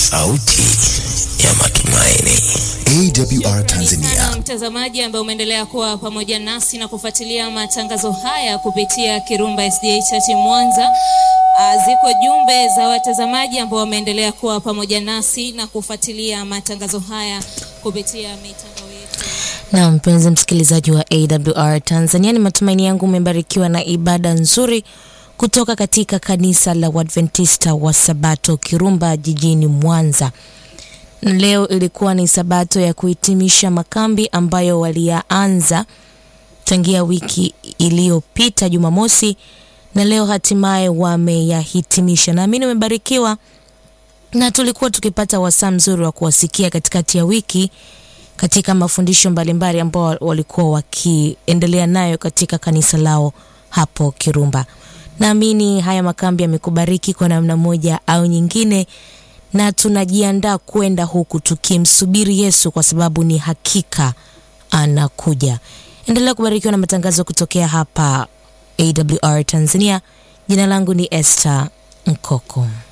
sauti ya matumaini. AWR Tanzania. Sana mtazamaji ambaye umeendelea kuwa pamoja nasi na kufuatilia matangazo haya kupitia Kirumba SDA Church Mwanza. Ah, Ziko jumbe za watazamaji ambao wameendelea kuwa pamoja nasi na kufuatilia matangazo haya kupitia mitandao yetu. Na mpenzi msikilizaji wa AWR Tanzania, ni matumaini yangu umebarikiwa na ibada nzuri kutoka katika kanisa la Waadventista wa Sabato Kirumba jijini Mwanza. Na Leo ilikuwa ni Sabato ya kuhitimisha makambi ambayo waliyaanza tangia wiki iliyopita Jumamosi, na leo hatimaye wameyahitimisha. Naamini umebarikiwa na tulikuwa tukipata wasaa mzuri wa kuwasikia katikati ya wiki katika mafundisho mbalimbali ambao walikuwa wakiendelea nayo katika kanisa lao hapo Kirumba. Naamini haya makambi yamekubariki kwa namna moja au nyingine, na tunajiandaa kwenda huku tukimsubiri Yesu kwa sababu ni hakika anakuja. Endelea kubarikiwa na matangazo kutokea hapa AWR Tanzania. Jina langu ni Esther Nkoko.